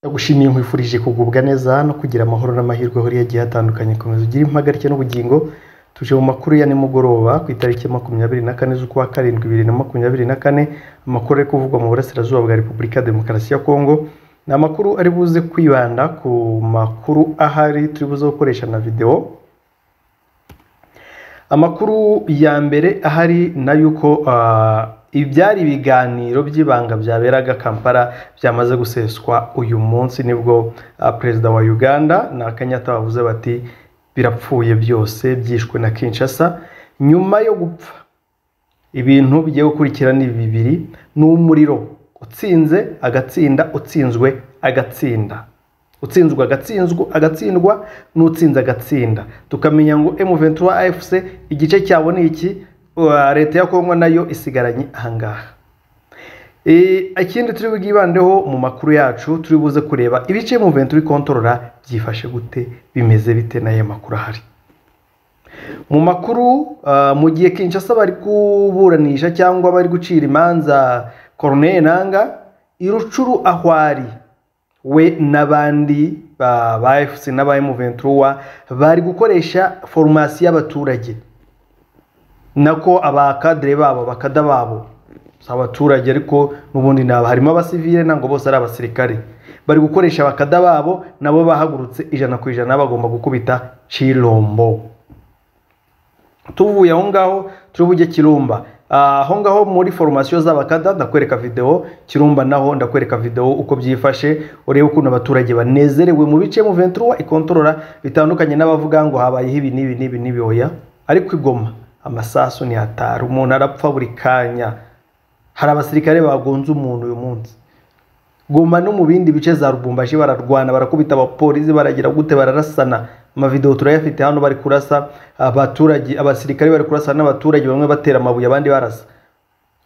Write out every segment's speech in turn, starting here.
Ndagushimiye nkwifurije kugubwa neza no kugira amahoro n'amahirwe ahuriye agiye atandukanye komeza ugire impagarike n'ubugingo tuje mu makuru ya nimugoroba ku itariki ya makumyabiri na kane z'ukwa karindwi bibiri na makumyabiri na kane amakuru ari kuvugwa mu burasirazuba bwa repubulika ya demokarasi ya kongo ni amakuru ari buze kwibanda ku makuru ahari turi buze gukoresha na videwo amakuru ya mbere ahari na yuko ibyari ibiganiro by'ibanga byaberaga kampala byamaze guseswa uyu munsi nibwo ah, perezida wa uganda na kenyatta bavuze bati birapfuye byose byishwe na kinshasa nyuma yo gupfa ibintu bigiye gukurikira ni bibiri ni umuriro utsinze agatsinda utsinzwe agatsinda utsinzwe agatsinzwa agatsindwa n'utsinze agatsinda tukamenya ngo M23 AFC igice cyabo ni iki Uh, leta ya kongo nayo isigaranye ahangaha Eh, ikindi turi bwibandeho mu makuru yacu turi buze kureba ibice mu ventu bikontorora byifashe gute bimeze bite n'aya makuru ahari mu makuru ah, mu gihe kinshasa bari kuburanisha cyangwa bari gucira imanza Corneille nanga irucuru ahwari we n'abandi ba ba fc n'aba M23 bari gukoresha forumasi y'abaturage nako abakadire babo bakada babo si abaturage ariko n'ubundi ni aba- harimo abasivile ntabwo bose ari abasirikare bari gukoresha abakada babo nabo bahagurutse ijana ku ijana bagomba gukubita cirombo tuvuye aho ngaho turi bujye kirumba Ah, aho ngaho muri foromasiyo z'abakada ndakwereka videwo kirumba naho ndakwereka videwo uko byifashe urebe ukuntu abaturage banezerewe mu bice mu ventura ikontorora bitandukanye n'abavuga ngo habayeho ibi n'ibi n'ibi n'ibi oya ariko igoma amasasu ntihatara umuntu arapfa buri kanya hari abasirikare bagonze umuntu uyu munsi goma no mu bindi bice za rubumbashi bararwana barakubita abapolisi baragira gute bararasana amavidewo turayafite hano bari kurasa abaturage abasirikare bari kurasa n'abaturage bamwe batera amabuye abandi barasa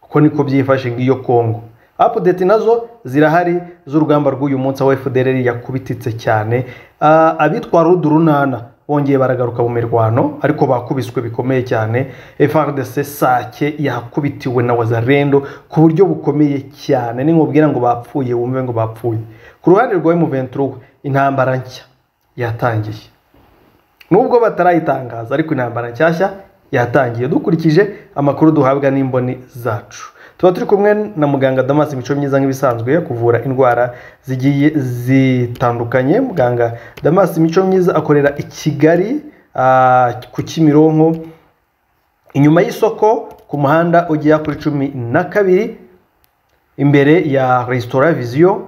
uko niko byifashe nk'iyo kongo apudeti nazo zirahari z'urugamba rw'uyu munsi aho fdr yakubititse cyane Ah, abitwa rudurunana bongeye baragaruka mu mirwano ariko bakubiswe bikomeye cyane frdc sake yakubitiwe na wazarendo ku buryo bukomeye cyane ninkubwira ngo bapfuye wumve ngo bapfuye ku ruhande rwa m23 intambara nshya yatangiye nubwo batarayitangaza ariko intambara nshyashya yatangiye dukurikije amakuru duhabwa n'imboni zacu tuba turi kumwe na muganga damas mico myiza nk'ibisanzwe kuvura indwara zigiye zitandukanye muganga damas mico myiza akorera i kigali ah, ku kimironko inyuma y'isoko ku muhanda ujya kuri cumi na kabiri imbere ya resitora viziyo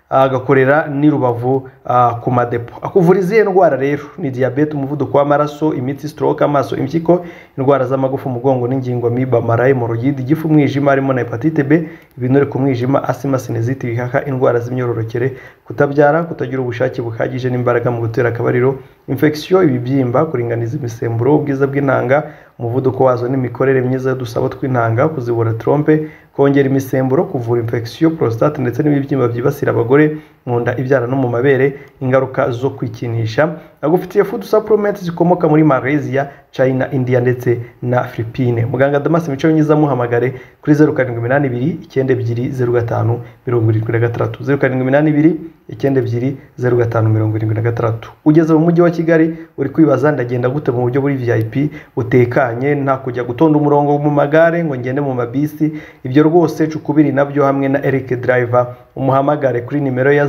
agakorera n'i rubavu ah, ku madepo akuvura izihe ndwara rero ni diyabete umuvuduko w'amaraso imitsi stroke amaso impyiko indwara z'amagufa umugongo n'ingingo miba mara hemorogide igifu umwijima harimo na hepatite b ibinure ku mwijima asima sinezite ibihaha indwara z'imyororokere kutabyara kutagira ubushake buhagije n'imbaraga mu gutera akabariro infection ibibyimba kuringaniza imisemburo ubwiza bw'intanga umuvuduko wazo n'imikorere myiza y'udusabo tw'intanga kuzibura trompe kongera imisemburo kuvura infection prostate ndetse n'ibibyimba byibasira abagore mu nda ibyara no mu mabere ingaruka zo kwikinisha agufitiye food supplements zikomoka muri Malaysia China India ndetse na Philippines muganga Damas Mico myiza muhamagare kuri 0782 92 05 76 0782 92 05 76 ugeze mu mujyi wa Kigali uri kwibaza ndagenda gute mu buryo buri VIP butekanye nta kujya gutonda umurongo mu magare ngo ngende mu mabisi ibyo rwose cukubiri nabyo hamwe na Eric Driver umuhamagare kuri nimero ya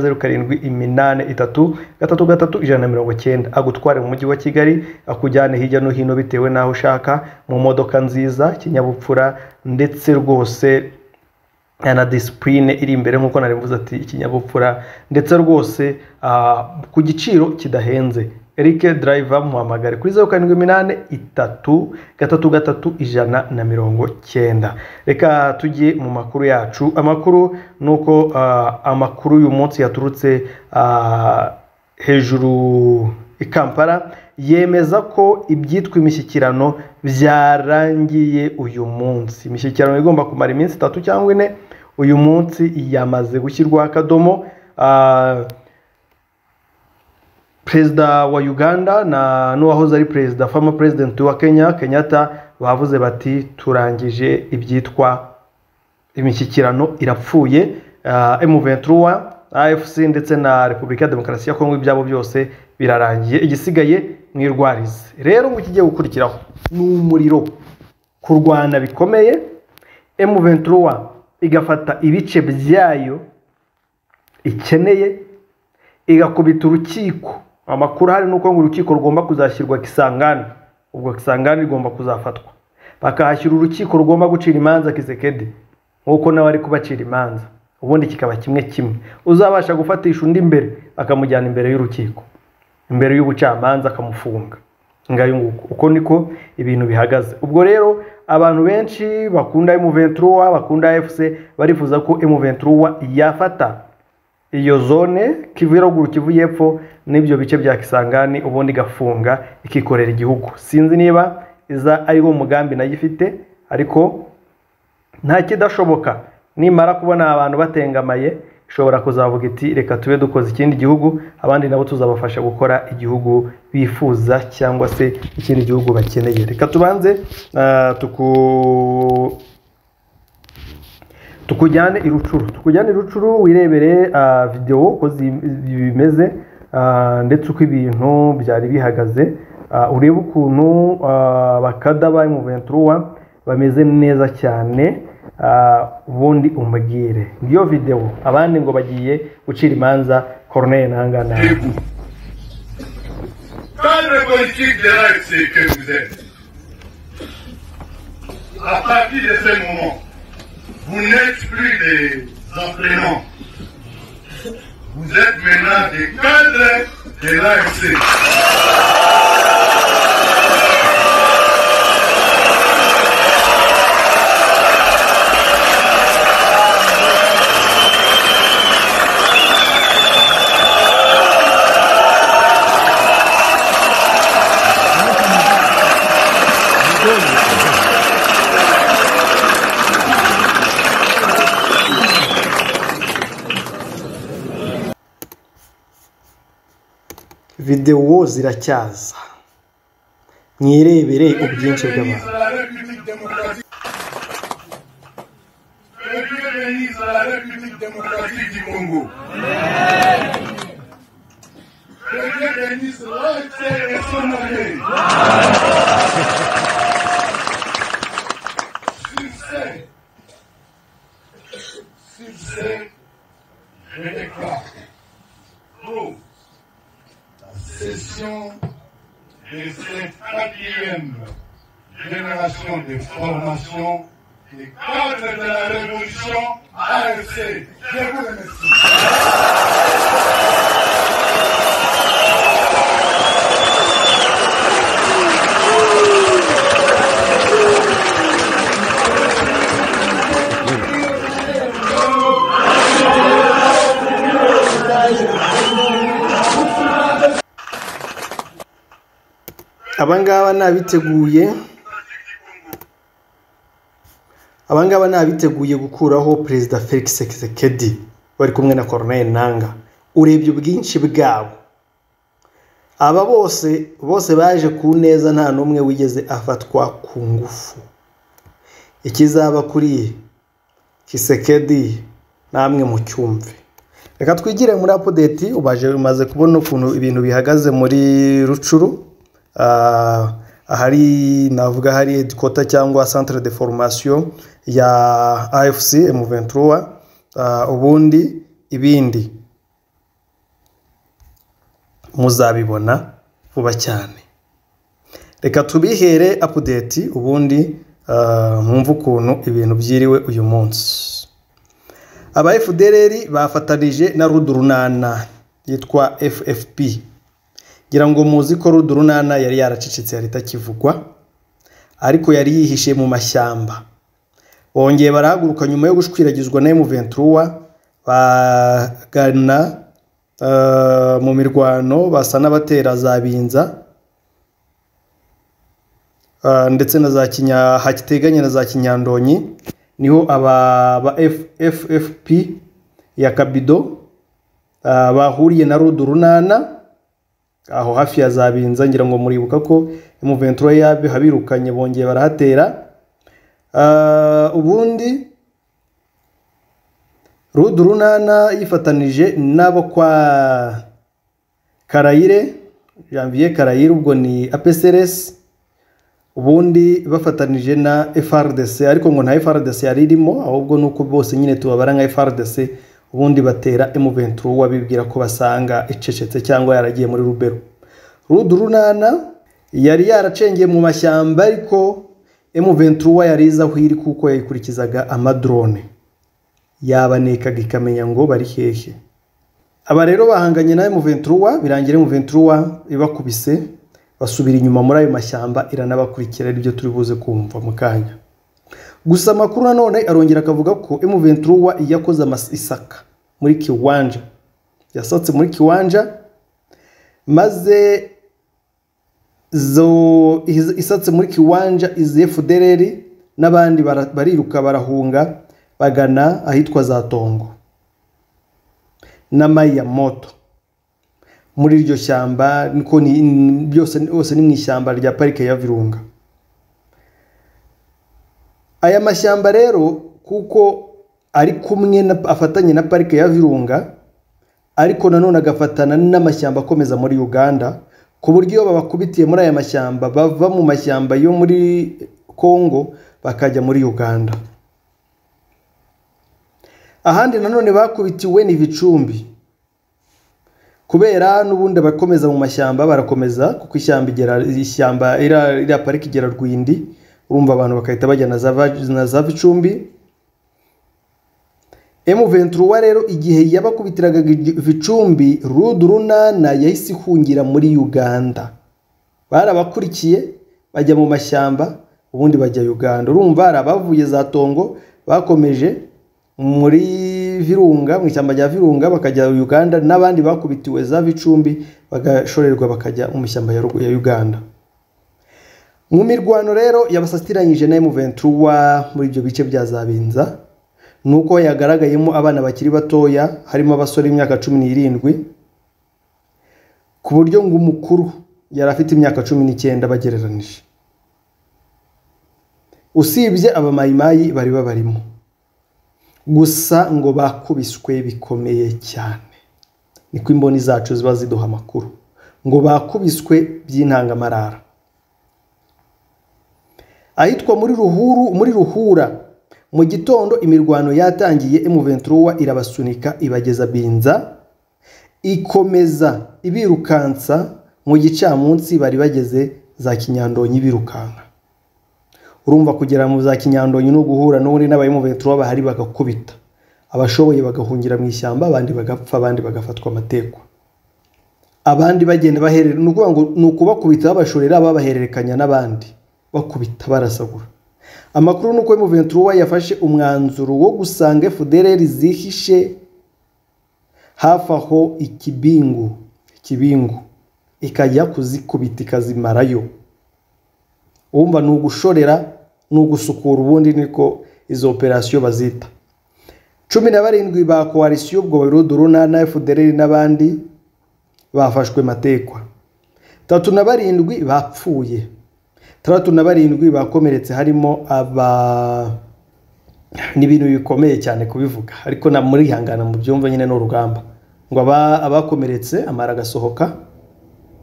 0783333190 agutware mu mujyi wa Kigali akujyane hirya no hino bitewe naho ushaka mu modoka nziza kinyabupfura ndetse rwose na disipurine iri imbere nk'uko nari mvuze ati ikinyabupfura ndetse rwose ah, ku giciro kidahenze Eric Driver muhamagare kuri zeru karindwi iminani itatu gatatu gatatu ijana na mirongo cyenda reka tujye mu makuru yacu amakuru ni uko ah, amakuru y'uyu munsi yaturutse ah, hejuru i Kampala yemeza ko ibyitwa imishyikirano byarangiye uyu munsi imishyikirano igomba kumara iminsi itatu cyangwa ine uyu munsi yamaze gushyirwaho akadomo Ah, perezida wa uganda na n'uwahoze ari perezida fama president wa kenya kenyatta bavuze bati turangije ibyitwa imishyikirano irapfuye m ventura afc ndetse na repubulika ya demokarasi ya kongo ibyabo byose birarangiye igisigaye mwirwarize rero ngo ikigiye gukurikiraho ni umuriro kurwana bikomeye emu ventura igafata ibice byayo ikeneye igakubita urukiko amakuru ahari ni uko ngo urukiko rugomba kuzashyirwa kisangani ubwo kisangani rigomba kuzafatwa bakahashyira urukiko rugomba gucira imanza kisekedi nk'uko nawe ari kubacira imanza ubundi kikaba kimwe kimwe uzabasha gufatisha undi imbere akamujyana imbere y'urukiko imbere y'ubucamanza akamufunga ngayo nguko uko niko ibintu bihagaze ubwo rero abantu benshi bakunda emuventura bakunda fc barifuza ko emuventura yafata iyo zone kivu yaruguru kivu y'epfo n'ibyo bice bya kisangani ubundi igafunga ikikorera igihugu sinzi niba iza ari wo mugambi nayo ifite ariko nta kidashoboka nimara kubona abantu batengamaye ishobora kuzavuga iti reka tube dukoze ikindi gihugu abandi nabo tuzabafasha gukora igihugu bifuza cyangwa se ikindi gihugu bakeneye reka tubanze ah, tuku- tukujyane i rucuru tukujyane i rucuru wirebere ah, videwo uko zi- bimeze ah, ndetse uko ibintu byari bihagaze Ah, urebe ukuntu ah, bakada ba emuventura bameze neza cyane Ah, ubundi umubwire ngiyo videwo abandi ngo bagiye gucira imanza koroneri ntangana Debout. Cadre politique de l'AFC que vous êtes, à partir de ce moment, vous n'êtes plus des entraînants. Vous êtes maintenant des cadres de l'AFC. videwo ziracyaza mwirebere ubwinshi bw'abantu à la République démocratique. Que Dieu bénisse à la République démocratique du Congo. Que Dieu bénisse l'AFC et son armée. Sur ce, sur ce, je déclare pour la session de cette quatrième génération de formation des cadres de la révolution AFC. Je vous remercie. abangaba ni abiteguye abangaba ni abiteguye gukuraho perezida felix sekedi bari kumwe na koroneri ntanga urebye ubwinshi bwabo aba bose bose baje ku neza nta n'umwe wigeze afatwa ku ngufu ikizaba kuri kisekedi namwe mu cyumve reka twigire muri apudeti ubaje umaze kubona ukuntu ibintu bihagaze muri rucuru Ah, ahari navuga hari hedikota cyangwa centre de formation ya afc m23 Ah, ubundi ibindi muzabibona vuba cyane reka tubihere apudeti ubundi ah, mwumve ukuntu ibintu byiriwe uyu munsi aba fdr bafatanije na rudurunana yitwa ffp ngira ngo muzi ko rudurunana yari yaracecetse yari itakivugwa ariko yari yihishe mu mashyamba bongeye barahaguruka nyuma yo gushwirakizwa na emuventura bagana eh, mu mirwano basa n'abatera za binza Ah, ndetse na za kinya hakiteganye na za kinyandonyi niho aba ba F- ffp ya kabido ah, bahuriye na rudurunana aho hafi ya za binza ngira ngo muribuka ko emuventura yabihabirukanye bongeye barahatera Ah, ubundi rudu runana yifatanije n'abo kwa karayire janvier karayire ubwo ni apcrs ubundi bafatanije na frdc ariko ngo nta frdc yari irimo ahubwo ni uko bose nyine tubabara nka frdc ubundi batera emuventu wabibwira ko basanga icecetse cyangwa yaragiye muri rubero rudu runana yari yaracengeye mu mashyamba ariko emuventuwa yari izi aho iri kuko yayikurikizaga amadrone yabanekaga ikamenya ngo bari hehe aba rero bahanganye na emuventuwa birangira emuventuwa ibakubise basubira inyuma muri ayo mashyamba iranabakurikira aribyo turi buze kumva mu kanya gusa amakuru nanone arongera akavuga ko emuventuwa yakoze amasaka muri kiwanja yasatse muri kiwanja maze zo isatse muri kiwanja izi efudereri n'abandi bariruka barahunga bagana ahitwa za tongo na mayiyamoto muri iryo shyamba niko ni byose hose ni mu ishyamba rya parike ya virunga aya mashyamba rero kuko ari kumwe na- afatanye na parike ya virunga ariko nanone agafatana n'amashyamba akomeza muri uganda ku buryo iyo babakubitiye muri aya mashyamba bava mu mashyamba yo muri congo bakajya muri uganda ahandi nanone bakubitiwe ni ibicumbi kubera n'ubundi abakomeza mu mashyamba barakomeza kuko ishyamba igera ishyamba iriya iriya pariki igera rwindi urumva abantu bagahita bajya na za va- na za vicumbi emu venturuwa rero igihe yabakubitiraga igi- vicumbi rudu runana yahise ihungira muri uganda barabakurikiye bajya mu mashyamba ubundi bajya uganda urumva hari abavuye za tongo bakomeje muri virunga mu ishyamba rya virunga bakajya uganda n'abandi bakubitiwe za bicumbi bagashorerwa bakajya mu ishyamba ya Rugu- ya uganda mu mirwano rero yabasatiranyije na emuventuwa muri ibyo bice bya zabinza ni uko yagaragayemo abana bakiri batoya harimo abasore b'imyaka cumi n'irindwi ku buryo ngo umukuru yari afite imyaka cumi n'icyenda bagereranije usibye abamayimayi bari babarimo gusa ngo bakubiswe bikomeye cyane niko imboni zacu ziba ziduha amakuru ngo bakubiswe by'intangamarara ahitwa muri ruhuru muri ruhura mu gitondo imirwano yatangiye emuventuruwa irabasunika ibageza binza ikomeza ibirukansa mu gicamunsi bari bageze za kinyandonyi birukanka urumva kugera mu za kinyandonyi no guhura n'ubundi n'abayimuventura bahari bagakubita abashoboye bagahungira mu ishyamba abandi bagapfa abandi bagafatwa amatekwa abandi bagenda baherera ni ukuvuga ngo ni ukubakubita babashorera babahererekanya n'abandi bakubita barasagura amakuru ni uko emuventura yafashe umwanzuro wo gusanga efudereri zihishe hafi aho ikibingu ikibingu ikajya kuzikubita ikazimarayo wumva ni ugushorera ni ugusukura ubundi niko izo operasiyo bazita cumi na barindwi ba koalisiyo ubwo barudu runana fdr n'abandi bafashwe matekwa tatu na barindwi bapfuye tandatu na barindwi bakomeretse harimo aba ni ibintu bikomeye cyane kubivuga ariko na murihangana mu byumva nyine ni urugamba ngo aba- abakomeretse amara agasohoka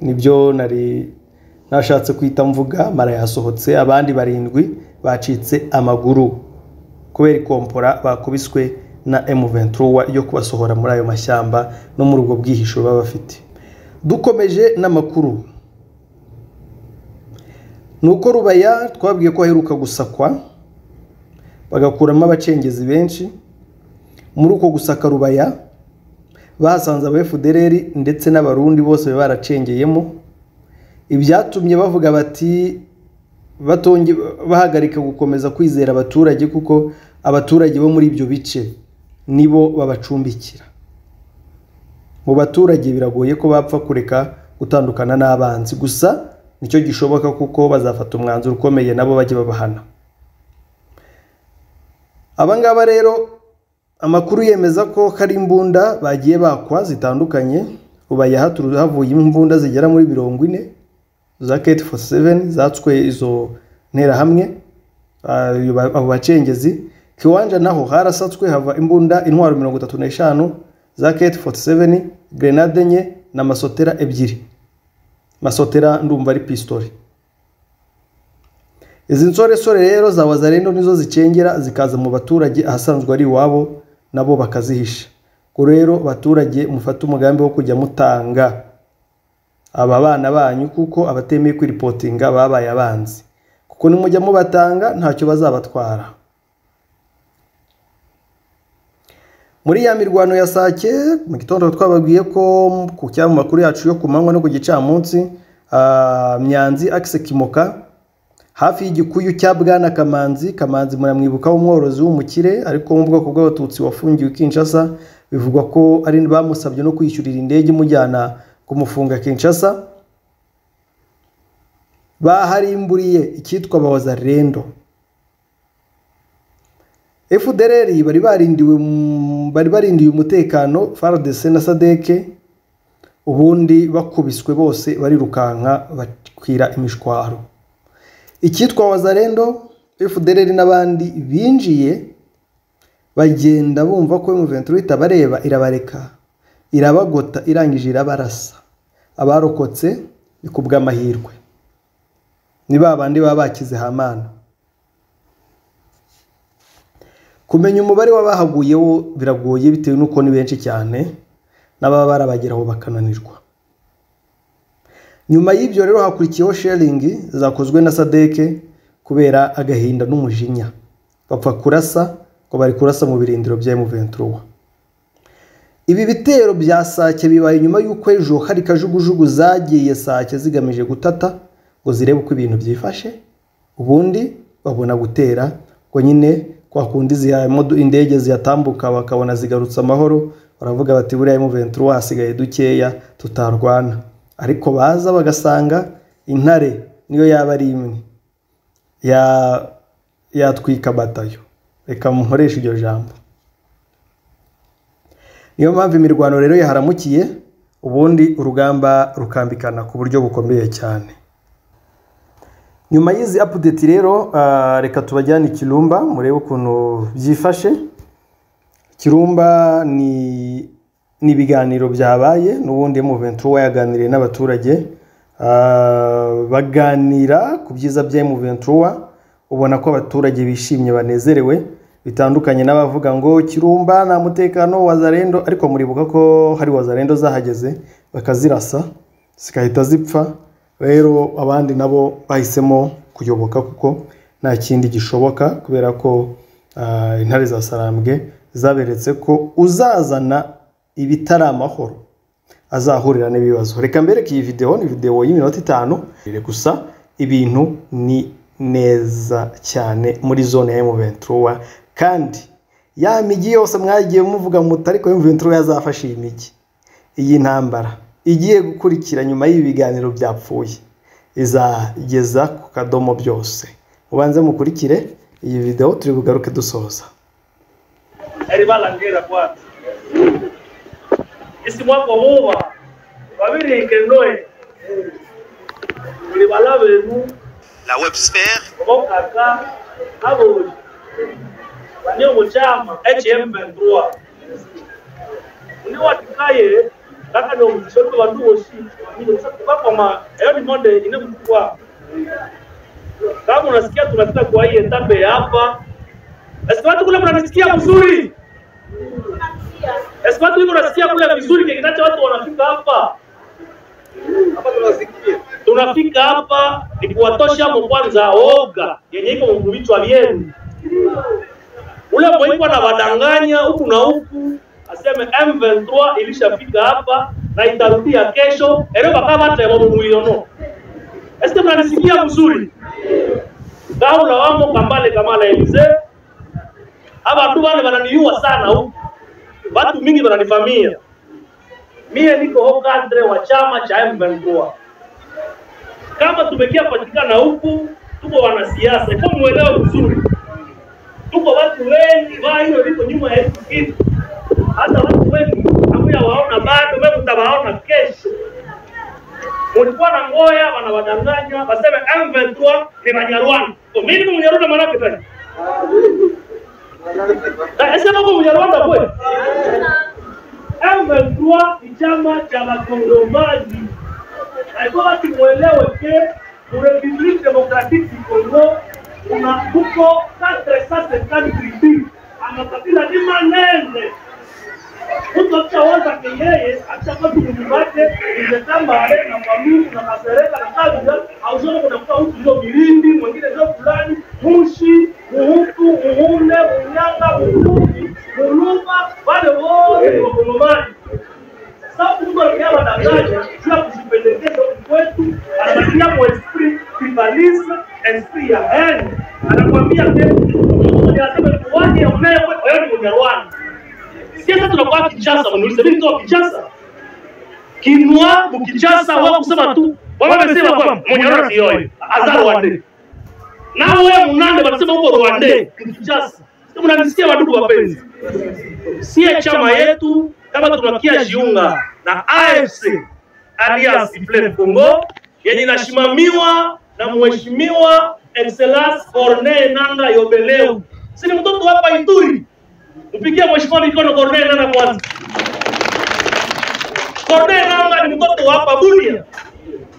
nibyo nari nashatse kwita mvuga mara yasohotse abandi barindwi bacitse amaguru kubera ikompora bakubiswe na M23 yo kubasohora muri ayo mashyamba no muri ubwo bwihisho baba bafite dukomeje n'amakuru ni uko rubaya twabwiye ko aheruka gusakwa bagakuramo abacengezi benshi muri uko gusaka rubaya bahasanze aba FDLR ndetse n'abarundi bose bari baracengeyemo ibyatumye bavuga bati batonge bahagarika gukomeza kwizera abaturage kuko abaturage bo muri ibyo bice nibo babacumbikira mu baturage biragoye ko bapfa kureka gutandukana n'abanzi gusa nicyo gishoboka kuko bazafata umwanzuro ukomeye nabo bajye babahana abangaba rero amakuru yemeza ko hari imbunda bagiye bakwa zitandukanye rubaya haturu- havuyemo imbunda zigera muri mirongo ine za keti foru seveni zatswe izo nterahamwe ah, iyo ba- abo bacengezi kiwanja naho harasatswe hava imbunda intwaro mirongo itatu n'eshanu za keti 47 grenade enye na masotera ebyiri masotera ndumva ari pistori izi nsoresore rero za wazarendo nizo zicengera zikaza mu baturage ahasanzwe ari iwabo nabo bakazihisha ubwo rero baturage mufate umugambi wo kujya mutanga aba bana banyu kuko abatemeye kwiripotinga babaye abanzi kuko nimujya mubatanga ntacyo bazabatwara muri ya mirwano ya sake mu gitondo twababwiye ko ku cyamakuru yacu yo ku manywa no ku gicamunsi ah, myanzi akise kimoka hafi y'igikuyu cya bwana kamanzi kamanzi muramwibuka w'umworozi w'umukire ariko wo mu bwoko bw'abatutsi wafungiwe i kinshasa bivugwa ko ari bamusabye no kwishyurira indege imujyana kumufunga kinshasa baharimburiye icyitwa bahoza rendo fdr bari barindiwe mu- bari barindiye umutekano fardc na sadeke ubundi bakubiswe bose barirukanka bakwira imishwaro icyitwa wazarendo fdr n'abandi binjiye bagenda bumva ko M23 itabareba irabareka irabagota irangije irabarasa abarokotse ni ku bw'amahirwe ni ba bandi baba bakize hamana kumenya umubare w'abahaguye wo biragoye bitewe n'uko ni benshi cyane n'ababa barabageraho bakananirwa nyuma y'ibyo rero hakurikiyeho sharingi zakozwe na sadeke kubera agahinda n'umujinya bapfa kurasa ngo bari kurasa mu birindiro bya M23 ibi bitero bya sake bibaye nyuma y'uko ejo hari kajugujugu zagiye sake zigamije gutata ngo zirebe uko ibintu byifashe ubundi babona gutera ngo nyine kwa kundi ziha imodo- indege zihatambuka bakabona zigarutse amahoro baravuga bati buriya M23 hasigaye dukeya tutarwana ariko baza bagasanga intare niyo yaba ari imwe ya- yatwika batayo reka mukoreshe iryo jambo niyo mpamvu imirwano rero yaharamukiye ubundi urugamba rukambikana ku buryo bukomeye cyane nyuma y'izi apudeti rero ah, reka tubajyane i kirumba murebe ukuntu byifashe kirumba ni ni ibiganiro byabaye n'ubundi M23 yaganiriye n'abaturage ah, baganira ku byiza bya M23 ubona ko abaturage bishimye banezerewe bitandukanye n'abavuga ngo kirumba nta mutekano wazarendo ariko muribuka ko hari wazarendo zahageze bakazirasa zigahita zipfa rero abandi nabo bahisemo kuyoboka kuko nta kindi gishoboka kubera ko ah, intare za sarambwe zaberetse ko uzazana ibitari amahoro azahurira n'ibibazo reka mbereke iyi videwo ni videwo y'iminota itanu gusa ibintu ni neza cyane muri zone ya M23 kandi ya migi yose mwagiye muvuga muti ariko M23 yazafashe iyi migi iyi ntambara igiye gukurikira nyuma y'ibiganiro byapfuye izageza ku kadomo byose mubanze mukurikire iyi videwo turi bugaruke dusoza eribalangera kwanza isimwako huba babirike noe bilibala benu la websphere obokaka aboli bani omukyama ekyemubentuwa undi watikaye kakadi omugisha oli bantu bosi bakoma eyo ni monde ine mutuwa kama unasikia tunapita kwa hii etape ya hapa esipatu kule mnanisikia vizuri esipatu hivi unasikia kule vizuri kinacho watu wanafika hapa tunafika hapa ni kuwatosha hapo kwanza oga yenye iko vichwa vyenu. Ule mweiko anawadanganya huku na huku, aseme M23 ilishafika hapa na itarudia kesho ereba kama hata mumuiono este, mnanisikia vizuri? Gaula wamo kambale kamala elize abantu bale bananiua sana huku, watu mingi wananivamia mie, niko hokadre wa chama cha M23 kama tumekia patikana huku, tuko wanasiasa, kwa muelewe vizuri, tuko watu wengi wa hilo liko nyuma ya hizi kitu. Hata watu wengi hamuyawaona bado, wewe utawaona kesho. Mulikuwa na ngoya wanawadanganya, waseme M23 ni Banyarwanda. Kwa mimi ni Mnyarwanda maana yake tani. Na Nasema kwa Mnyarwanda kweli. M23 ni chama cha wakongomani. Naikuwa tumwelewe ke Republique Democratique du Congo kuna kuko 450 tribus amakabila ni manene. Mtu akishawaza ke yeye akishapata nguvu zake imetambare na Mwalumu na Masereka na Kabila, hauzione kunakuta mtu ndio Mirindi, mwingine ndio fulani, Mushi, Muhutu, Muhunde, Munyanga, Muhungi, Mulumba, wale wote ni Wakongomani. Sasa mtu anakia madanganya juu ya kujipendekeza huku kwetu, anabakia kwa esprit tribalisme, esprit ya hen, anakwambia ke anasema ni wani ya mnaye kwa hiyo ni Mnyarwanda siasa tunakuwa Kinshasa, mnulize mimi kutoka Kinshasa. Kinwa Kinshasa wao kusema tu. Wao wamesema kwamba Mnyarwanda si yoyo, azar wande. Na wewe mnande wanasema uko Rwande, Kinshasa. Sasa mnanisikia wadudu wapenzi. Sie chama yetu kama tunakia jiunga na AFC Alliance Plaine Congo yenye inasimamiwa na mheshimiwa Excellence Corneille Nanga Yobeleu. Si ni mtoto hapa Ituri. Mpigie mheshimiwa mikono Corneille Nanga kwanza. Corneille Nanga ni mtoto wa hapa Bunia.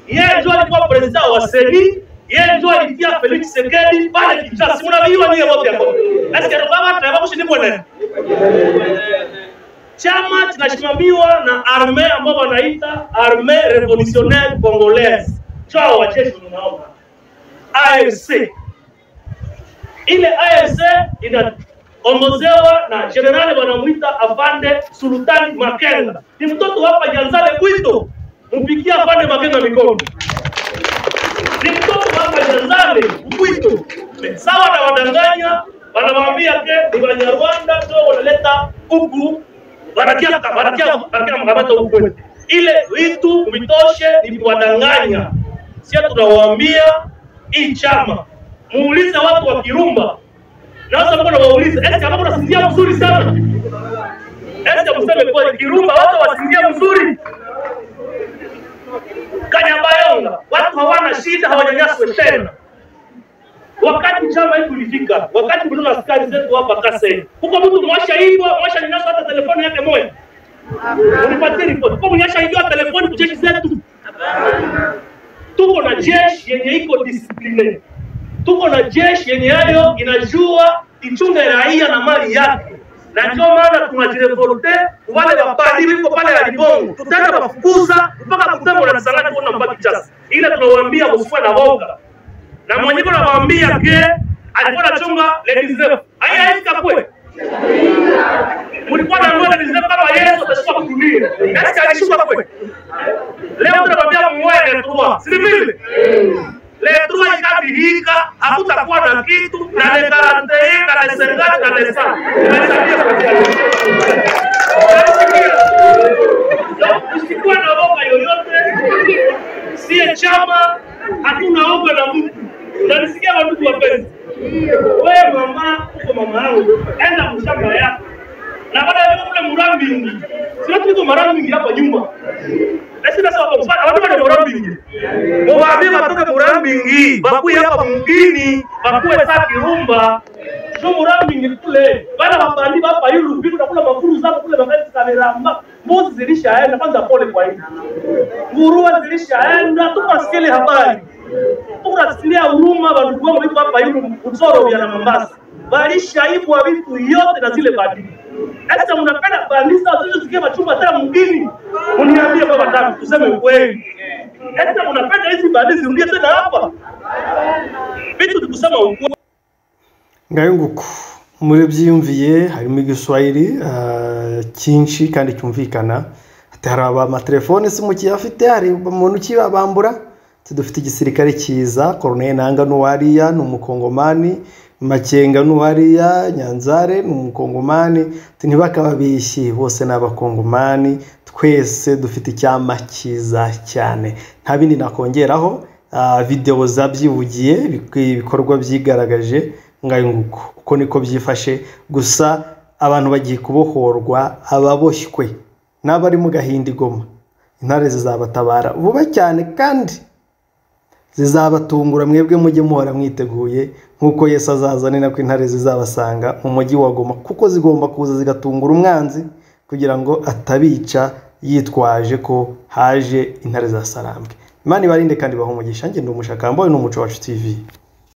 Yeye ndio alikuwa president wa CENI, yeye ndio alitia Felix Sekedi pale Kinshasa. Si mnajua nyie wote hapo. Nasikia baba tunataka kushindwa nani? Chama kinasimamiwa na arme ambao wanaita Armée Révolutionnaire Congolaise. Chao wa jeshi mnaona. AFC. Ile AFC ina ongozewa na generali wanamwita Afande Sultani Makenga, ni mtoto hapa Janzale Bwito, mpigie Afande Makenga mikono. Ni mtoto hapa Janzale Bwito, sawa na wadanganya wanawaambia ke ni Wanyarwanda ndio wanaleta huku, wanatia wanatia wanatia mkamata huku kwetu. Ile vitu vitoshe ni kuwadanganya. Sisi tunawaambia hii chama, muulize watu wa Kirumba Naanza mbona waulize, eske hapo unasinzia mzuri sana? Eske mseme kwa Kirumba watu wasinzia mzuri? Kanyabayonga watu hawana shida, hawanyanyaswe tena. Wakati chama hiki ulifika, wakati mlio askari zetu hapa Kasai, huko mtu mwasha hivyo mwasha nyanyaswa hata telefoni yake moja, unipatie ripoti kwa mnyasha hivyo telefoni kujeshi zetu. Tuko na jeshi yenye iko discipline tuko na jeshi yenye yayo inajua ichunge raia na mali yake, na ndio maana tunajirevolte wale wabadili liko pale ya Libongo, tutaenda kuwafukuza mpaka kutembo na salati kuona mbaki chasa, ila tunawaambia usiwe na woga, na mwenyewe anawaambia ke alikuwa anachunga ladies rep haya haika kwe mlikuwa na ngoma ladies rep kama Yesu atashuka kudunia, nasi alishuka kwe. Leo tunawaambia mmoja na tuwa, si vile letrua ikadihika hakutakuwa na kitu na lekaranteye na leserikali na lesa umesambia usikuwa na oga yoyote siye chama hatuna oga na mtu nanisikia wandugu wapenzi we mama uko mama yangu enda kushamba yako na baada ya kule murambingi sio tuko marambingi hapa nyuma lakini sasa wako mfano watu wa murambingi muwaambie watoke murambingi bakuye hapa mgini bakuye saa kirumba sio murambingi kule bana mabandi hapa yulu vitu na kula mafuru zao kule mabandi kameramba mbuzi zilishaenda kwanza pole kwa hiyo nguruwe zilishaenda tukasikile habari tukasikilia huruma wandugu wangu iko hapa yulu mzoro vya na Mombasa walishaibwa vitu yote na zile bandili sasa mnapenda kanisa zilizosikia machumba tena mgini, uniambie baba tatu, tuseme ukweli. Sasa mnapenda hizi baadaye zirudie tena hapa vitu, tukusema ukweli. ngayunguku muri byiyumviye harimo igiswahili ah, cyinshi kandi cyumvikana ati hari abamatelefone si mukiyafite hari umuntu ukibabambura ati dufite igisirikare cyiza koroneli nanga n'uwariya ni umukongomani makenga n'uwariya nyanzare ni umukongomani ati ntibakababishyi bose ni abakongomani twese dufite icyama cyiza cyane nta bindi nakongeraho ah, videwo zabyivugiye bik- ibikorwa byigaragaje ngayo nguko uko niko byifashe gusa abantu bagiye kubohorwa ababoshywe n'abari mu gahinda igoma intare zizabatabara vuba cyane kandi zizabatungura mwebwe mujye muhora mwiteguye nk'uko yesu azaza ni nako intare zizabasanga mu mujyi wa goma kuko zigomba kuza zigatungura umwanzi kugira ngo atabica yitwaje ko haje intare za sarambwe imana ibarinde kandi ibahe umugisha njye ndi umushakamba we ni umuco wacu tv